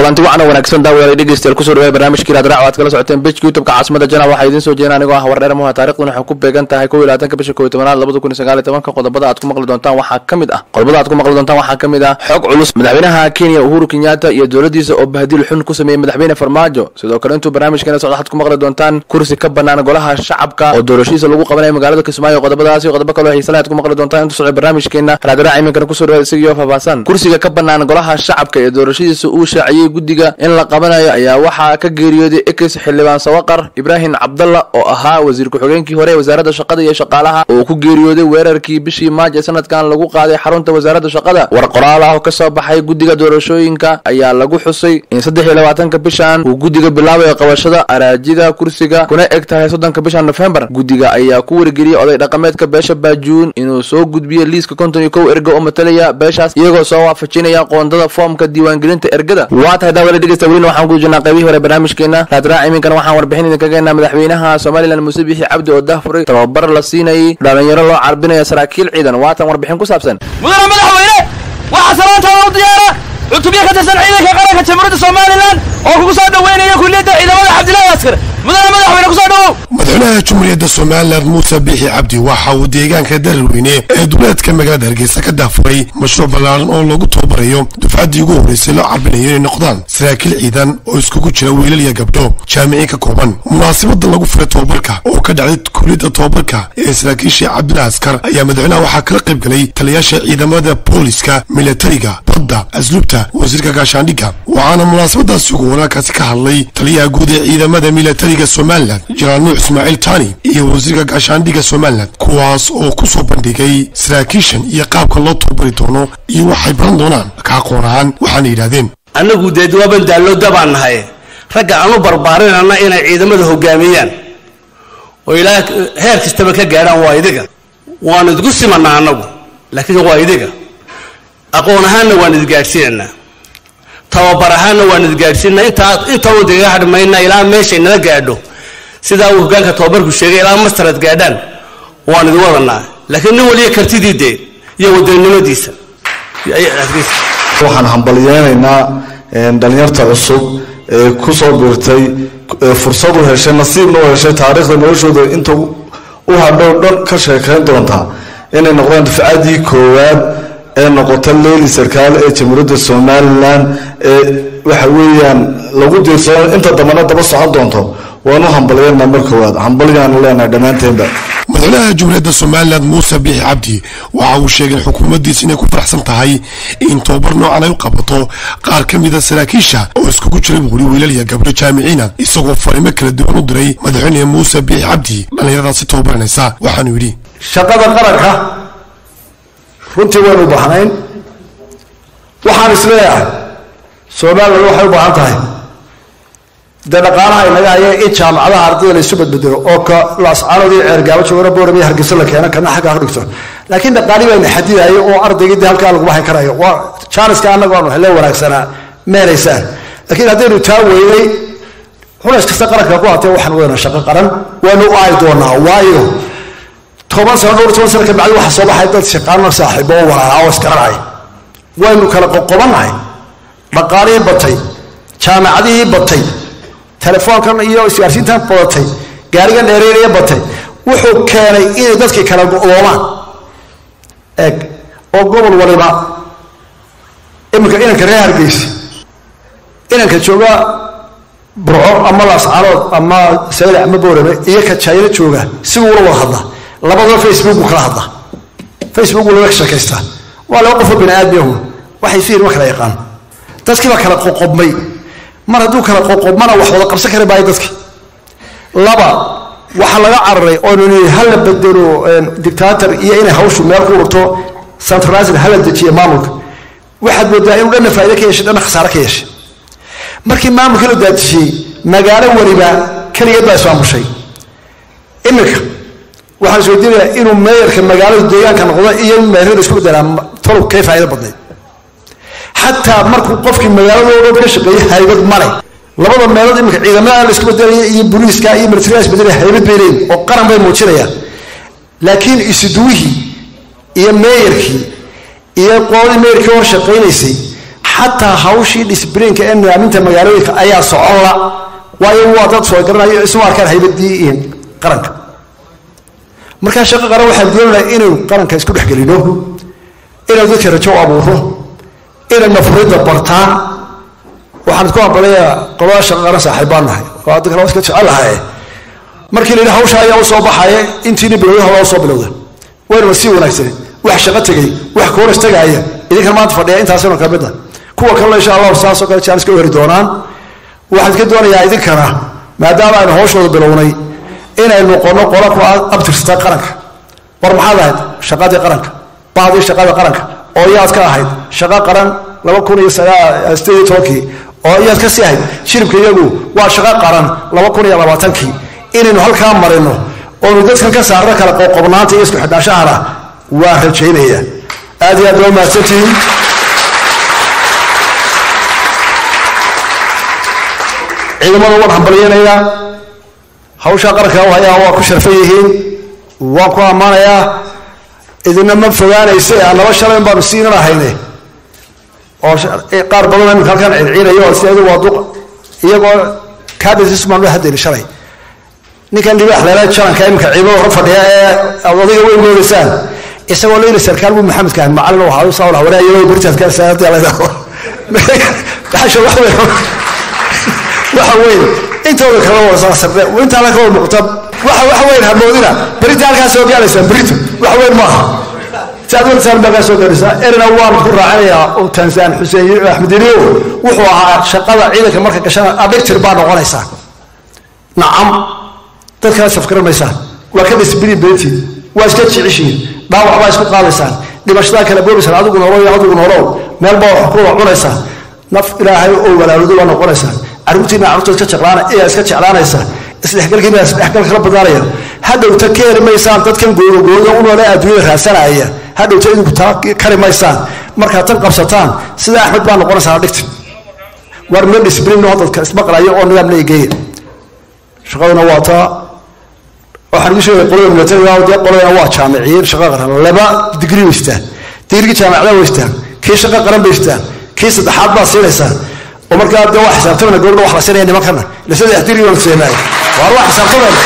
kulanti wacan oo wanaagsan daawadayaal dhegeystayaal kusoo dhawaaya barnaamijkii raadraac aad kala socoteen bejka youtubeka caasimada janaal waxaa idiin soo jeedin anigoo ah wardheer muha taarikhdan waxay ku beegan tahay kow iyo labaatanka bisha kow iyo tobanaad labada kun iyo sagaal iyo tobanka qodobada aad ku maqli doontaan waxaa ka mid ah qodobada aad ku maqli doontaan waxaa ka mid ah xog culus madaxweynaha kenya uhuru kenyatta iyo dowladiisa oo bahadil xun ku sameeyey madaxweyne farmaajo sidoo kale intuu barnaamijkeena socdo waxaad ku maqli doontaan kursi ka banaan golaha shacabka oo doorashadiisa lagu qabanayo magaalada kismaayo qodobadaas iyo qodobo kaloo xiisalaha aad ku maqli doontaan intuu socdo barnaamijkeena raadraac iminkana kusoo dhawaada isagiyo faahfaahsan kursiga ka banaan golaha shacabka ee doorashadiisa uu shaaciyey guddiga in la qabanayo ayaa waxaa ka geeriyooday ekis xildhibaan sawaqar ibraahim cabdalla oo ahaa wasiir ku-xigeenkii hore ee wasaaradda shaqada iyo shaqaalaha oo ku geeriyooday weerarkii bishii maaj ee sanadkan lagu qaaday xarunta wasaaradda shaqada war qoraal ah oo ka soo baxay guddiga doorashooyinka ayaa lagu xusay in saddex iyo labaatanka bishan uu guddiga bilaabayo qabashada araajida kursiga kuna eg tahay soddonka bisha nofembar guddiga ayaa ku wargeliyey oday dhaqameedka beesha baajuun inuu soo gudbiyo liiska konton iyo kow erga oo matalaya beeshaas iyagoo soo waafajinaya qoondada foomka diiwaangelinta ergada waa tahay daawada dhegeysta welina waxaan ku jirnaa qaybihii hore barnaamijkeena raadraac iminkana waxaan warbixin idinka geenaa madaxweynaha somalilan muuse bixi cabdi oo dahfuray tababar la siinayay dhalinyaro loo carbinaya saraakiil ciidan waatan warbixin ku saabsan mudane madaxweyne waxaa salaantaada u diyaara cutubyo ka tirsan ciidanka qaranka jamhuuriyadda somalilan oo kugu soo dhoweynaya kulliyadda ciidamada cabdillahi askar mudane madaxweyne kusoo dhowow madaxweynaha jumhuuriyadda somalilan muuse biixi cabdi waxa uu deegaanka dararweyne ee duleedka magaalada hargeysa ka daafuray mashruuc ballaaran oo lagu tababarayo dufcaddii ugu horreysay loo carbinayo inay noqdaan saraakiil ciidan oo iskugu jira wiilal iyo gabdho jaamiciin ka kooban munaasabada lagu furay tobabarka oo ka dhacday kuliyadda tobabarka ee saraakiisha cabdillahi askar ayaa madaxweynaha waxaa kala qayb galay taliyaasha ciidamada booliska milatariga badda asluubta wasiirka gaashaandhigga waxaana munaasabadaasi ugu wanaagkaasi ka hadlay taliyaha guud ee ciidamada milatariga somalilan jenaraal nuux ismaaciil tani iyo wasiirka gaashaandhigga somalilan kuwaas oo ku soo bandhigay saraakiishan iyo qaabka loo tababari doono iyo waxay baran doonaan ka aqoon ahaan waxaana yidhahdeen annagu dee waaban daallooda baan nahay ragga aanu barbaarinana inay ciidamada hogaamiyaan oo ilaa heer kastaba ka gaadhaan waa idiga waanu idgu simanaa annagu laakiin waa idiga aqoon ahaanna waan idgaadhsiinaynaa tababar ahaanna waan idgaadhsiinaa intaa intaanu digaga hadhmaynaa ilaa meeshay nala gaadho sidaa uu hogaanka tababarku sheegay ilaa mastarad gaadhaan waan idin wadanaa laakiin nin waliya kartidii dee iyo wadaninimadiisa waxaan hambalyeynaynaa dhalinyarta cusub ee ku soo biirtay fursad u heshay nasiibna u heshay taariikhda noloshooda inta u hadhow dhan ka sheekayn doontaa inay noqdaan dufcadii koowaad ee noqota leyli sarkaal ee jamhuuriyadda somalilan ee waxa weeyaan lagu diirsado inta dambana daba socon doonto waanu hambalyeynaa mar koowaad hambalyaanu leenahay dhammaanteenba madaxweynaha jumhuuriyadda somalilan muuse biixi cabdi waxa uu sheegay xukuumaddiisa inay ku faraxsan tahay in tobabar noocan ay u qabato qaar ka mida saraakiisha oo iskugu jira buuri wiilal iyo gabdho jaamiciina isagoo farimo kala duwan u diray madaxweyne muuse biixi cabdi dhallinyaradaasi tababaranaysa waxaanu yidhi shaqada qaranka runtii waynu u baahnayn waxaan isleeyahay somalilan waxay u baahan tahay dee dhaqaalaha inaga haya in jaamacadaha ardayda la isu badbedelo oo ka lascaanoodii ceergaabo joogana booramiya hargeysa la keeno kana xaggaa ka dhigto laakiin dhaqaali bayna xadidayo oo ardaygii dee halkaa laguma hayn karayo waa jaaniska annaga aanu hele wanaagsanaa meelaysaan laakiin haddaynu taa weynay xunays kasta qaranka ku hatee waxaan weyna shaqo qaran waanu u aayi doonaa waayo toban sano dhowr toban sano kabacdi waxaa soo baxay dad shaqaano saaxiibo oo walaalaa oo isgaranay waynu kala qoqobannahay dhaqaalihii batay jaamacadihii batay telefoonkan iyo isgaarsiintan badatay gaarigan dheereynaya batay wuxuu keenay inay dadkii kala go'doomaan eeg oo gobol waliba iminka inanka reer hargeysa inanka jooga burco ama laascaanood ama saylac ama boorame iyo ka jayna jooga siguu ula wada hadla labadaba facebook buu kala hadla facebook buu laga sheekaystaa waa laba qofoo bini aadmiyahu waxay fiir ma kala yaqaan dadkii baa kala qoqobmay mar hadduu kala qoqobmana wax wada qabsan kari maayo dadki laba waxaa laga cararay oonu nii hala bedelo dictator iyo inay hawshu meel ku urto centralized hala dejiya maamulka waxaad moodaa inuu dhanna faa'ido ka yeeshay dhanna khasaare ka yeeshay markii maamulka la daadejiyey magaalo weliba keligeed baa ismaamushay iminka waxaan isweydiinayaa inuu meeyarka magaalada deegaanka noqdo iyo meerada isku bedelaa tolow kay faa'ido badnayd xataa markuu qofkii magaaladoo dhan ka shaqeeyey haybad male labada meelood iminka ciidamada la isku bedelaya iyo booliiska iyo militariga isbedelaya haybad bay leeyihin oo qaran bay muujinayaan laakiin isuduwihii iyo meeyarkii iyo qoladii meeyarkii hor shaqaynaysay xataa hawshii disbriinka ee nidaaminta magaalooyinka ayaa socon la waayo waa dad soo garanayo isma arkaan haybadii qaranka markaa shaqo qaran waxaan doonaynaa inaynu qaranka isku dhex gelino inaynu dadka rajo u abuuro inay nafurida bartaan waxaan isku ambalayaa qolada shaqo qaran saaxiib baan nahay oo adda kale waa iska jecelahay markii la yidhi hawsha ayaa u soo baxaya intiina bilowda hawaa soo bilowda waynuna sii wanaagsan wax shaqo tegay wax kooras tagaaya idinkan maanta fadhiya intaasina ka mid a kuwa kalena insha allahu saasoo kale jaalis ka heri doonaan waxaan iska doonayaa idinkana maadaama aynu hawshooda bilownay inay noqono qola ku abtirsata qaranka war maxaad ahayd shaqadii qaranka bahdii shaqada qaranka oo iyaad ka ahayd shaqo qaran laba kun iyo sideed iyo tobankii oo iyaad ka sii ahayd shiribka iyagu waa shaqo qaran laba kun iyo labaatankii inaynu halkaa marino oonu dadkan ka saarno kala qoqobnaanta iyo isku xidhaashahana waa rajaynaya aad iyo aad waa mahadsantihiin ciidamada waan hambalyeynayaa hawshaa qaranka u hayaa waa ku sharfan yihiin waan ku ammaanayaa idina ma fogaanayse annaba shalayn baanu siinan ahayne oo qaar badan imika halkan ciidciinayo sideedu waa duq iyagoo cabinetis baan loo hadeli shalay ninkan libaax leela jalanka imika ciidamada hor fadhiya ee odayga way moodaysaan isagoo leyla sarkaal buu maxamedka ahay macalin u ahaa saa waraayo beritaadka saadii la baxasha wax weyn waxa weyn intooda kala wada sarde intaana ka wada muuqata waxa waxa weyn hamoodina berita halkaa soo gaaraysaa berito wax weyn maaha saad wartaan baa kaa soo gaaraysaa erina waan ku raacinayaa oo tanzaan xuseen axmed iliyow wuxuu ahaa shaqada ciidanka marka gashana adhigtir baa noqonaysaa nacam dad kala safgaran maysaan waa ka disbili beentiid waa iska jeceshiin dhaawac baa isku qaadaysaan dhibashadaa kala boobaysaan adigu noolow iyo adigu noolow meel baa wax ku wada cunaysaan naf ilaahay oo walaaloodo baa noqonaysaan caruurtiina carruurta iska jeclaan ayaa iska jeclaanaysa isdhexgalkiina isdhexgal kala badnaanaya hadhowta ka heri maysaan dadkan goodagooda u noole adduunyada raadsanaya hadhowta idinku taa kari maysaan markaad tan qabsataan sida axmed baa noqonaysaa dhigta war meel disblin oo dadka ismaqlaya oo nidaam leegeeya shaqaduna waa taa waxaan igu sheegay qolada militariga dee qoladana waa jaamiciyiin shaqo qaran laba digri weystaan digrigii jaamicada weystaan kii shaqo qaran baystaan kii saddexaad baa siinaysaa oo markaa dee waa xisaabtamana gabadha wax la siinaya nimankana ila saddex digri baan seenaay waar waa xisaabtamana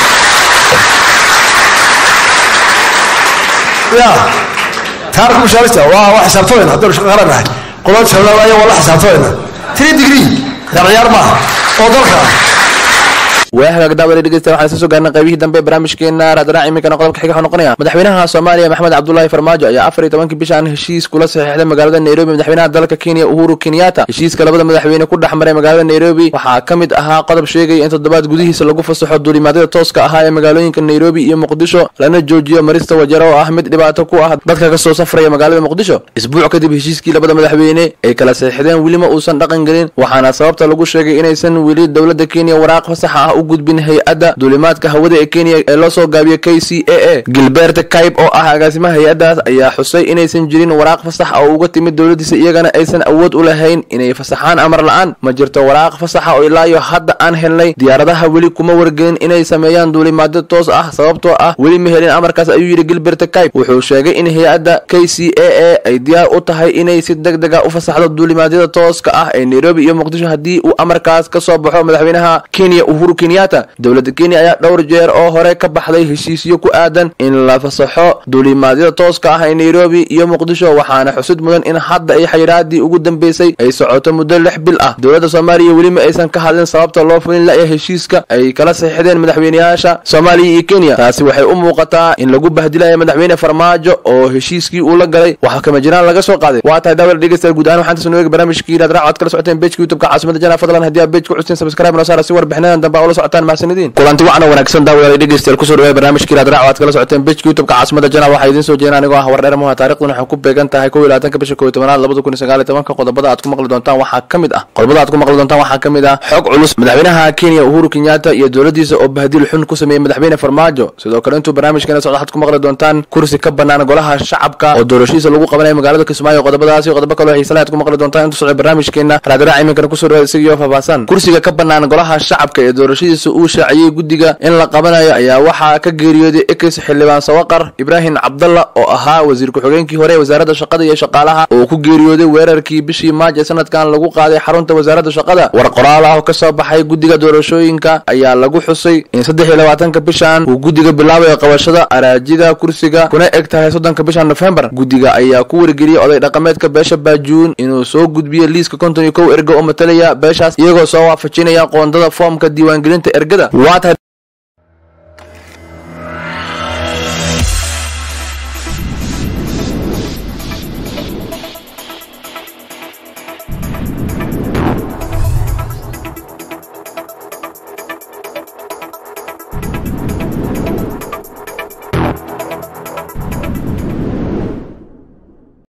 ya taarikh mushaarista waa waa xisaabtamayna haddaynu shaqo qaran nahay qolada jaamicada waa la xisaabtamayna three degree ciyaar ciyaar maaha oo dalka ah waa hagaag daawada dhegeysta waxaan isla soo gaarnay qaybihii dambe ee barnaamijkeena raadraac iminkana qodobka xiga wuxuu noqonaya madaxweynaha soomaaliya maxamed cabdulaahi farmaajo ayaa afar iyo tobankii bishan heshiis kula saxiixday magaalada nairobi madaxweynaha dalka kenya uhuru kenyatta heshiiska labada madaxweyne ku dhex maray magaalada nairobi waxaa ka mid ahaa qodob sheegaya in toddobaad gudihiisa lagu fasaxo duulimaadyada tooska ahaa ee magaalooyinka nairobi iyo muqdisho lana joojiyo marista wajaro oo ah mid dhibaato ku ah dadka kasoo safraya magaalada muqdisho isbuuc kadib heshiiskii labada madaxweyne ay kala saxiixdeen welima uusan dhaqan gelin waxaana sababta lagu sheegay inaysan weli dowladda kenya waraaq fasaxa ah u gudbin hay-adda duulimaadka hawada ee kenya ee loo soo gaabiyo k c a a gilbert kayb oo ah agaasimaha hay-addaas ayaa xusay inaysan jirin waraaq fasax oo uga timid dowladdiisa iyagana aysan awood u lahayn inay fasaxaan amar la-aan ma jirto waraaq fasaxa oo ilaayo hadda aan helnay diyaaradaha weli kuma wargelin inay sameeyaan duulimaadyo toos ah sababtoo ah weli ma helin amarkaas ayuu yidhi gilbert kayb wuxuu sheegay in hay-adda k c a a ay diyaar u tahay inay si deg deg a u fasaxdo duulimaadyada tooska ah ee nairobi iyo muqdisho haddii uu amarkaas ka soo baxo madaxweynaha kenya uhuru kenyatta dowladda kenya ayaa dhowr jeer oo hore ka baxday heshiisyo ku aadan in la fasaxo duulimaadyada tooska ah ee nairobi iyo muqdisho waxaana xusid mudan in hadda ay xayiraadii ugu dambeysay ay socoto muddo lix bil ah dowladda soomaaliya welima aysan ka hadlin sababta loo fulin laya heshiiska ay kala saxiixdeen madaxweyneyaasha soomaaliya iyo kenya taasi waxay u muuqataa in lagu bahdilayo madaxweyne farmaajo oo heshiiskii uu la galay waxa kama jiraan laga soo qaaday waa tahay daawada dhegeystayaal guud ahaan waxaan tasoo eegi barnaamijkii inaad raac aad kala socoteen bejka youtubeka caasimada jana fadlan haddii aad bej ku custeen subscribe noo saara si warbixinadan dambe aa ula socotaan mahadsanidin kulanti wacna wanaagsan daawadayaal dhegeystayaal kusoo dhawaaya barnaamijkii raad raac aad kala socoteen bejka youtubeka caasimada jana waxaa idiin soo jeedin anigoo ah wardheer muha taariikhduna waxay ku beegan tahay kow iyo labaatanka bisha kow iyo tobanaad labada kun iyo sagaal iyo tobanka qodobada aad ku maqli doontaan waxaa ka mid ah qodobada aad ku maqli doontaan waxaa ka mid ah xog culus madaxweynaha kenya uhuru kenyatta iyo dowladdiisa oo bahdil xun ku sameeyey madaxweyne farmaajo sidoo kale intuu barnaamijkeena socdo waxaad ku maqli doontaan kursi ka bannaan golaha shacabka oo doorashihiisa lagu qabanayo magaalada kismaayo qodobadaasi qodobo kaloo xiisale aad ku maqli doontaan intuu socdo barnaamijkeena raadraac iminkana kusoo dhawaada isagiyo faahfaahsan kursiga ka bannaan golaha shacabka ee doorashadiisa dhimashadiisa uu shaaciyey guddiga in la qabanayo ayaa waxaa ka geeriyooday ekis xildhibaan sawaqar ibraahim cabdalla oo ahaa wasiir ku-xigeenkii hore ee wasaaradda shaqada iyo shaqaalaha oo ku geeriyooday weerarkii bishii maaj ee sanadkan lagu qaaday xarunta wasaaradda shaqada war qoraal ah oo ka soo baxay guddiga doorashooyinka ayaa lagu xusay in saddex iyo labaatanka bishan uu guddiga bilaabayo qabashada araajida kursiga kuna eg tahay soddonka bisha nofembar guddiga ayaa ku wargeliyey oday dhaqameedka beesha baajuun inuu soo gudbiyo liiska konton iyo kow erga oo matalaya beeshaas iyagoo soo waafajinaya qoondada foomka diiwaangelinta ergada